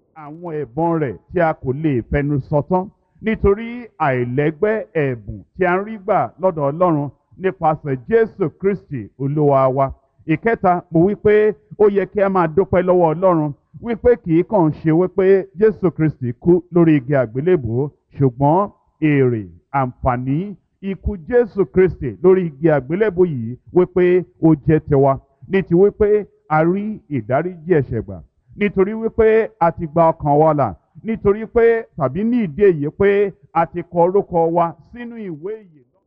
àwọn ẹ̀bùn rẹ̀ tí a kò lè fẹnu sọ tán nítorí àìlẹ́gbẹ́ ẹ̀bùn tí a ń rí gbà lọ́dọ̀ Ọlọ́run nípasẹ̀ Jésù Kristi Olúwa wa ìkẹta mo wí pé ó yẹ kí a máa dúpẹ́ lọ́wọ́ Ọlọ́run wípé kì í kàn ṣe wípé Jésù Kristi kú lórí igi àgbélébùú ṣùgbọ́n èrè àǹfààní ikú Jésù Kristi lórí igi àgbélébùú yìí wípé ó jẹ́ tiwa ní ti wípé a rí ìdáríjì ẹ̀ṣẹ̀ gbà nítorí wípé a ti gba ọkàn wa là nítorí pé tàbí ní ìdí èyí pé a ti kọ orúkọ wa sínú ìwé ìyè náà.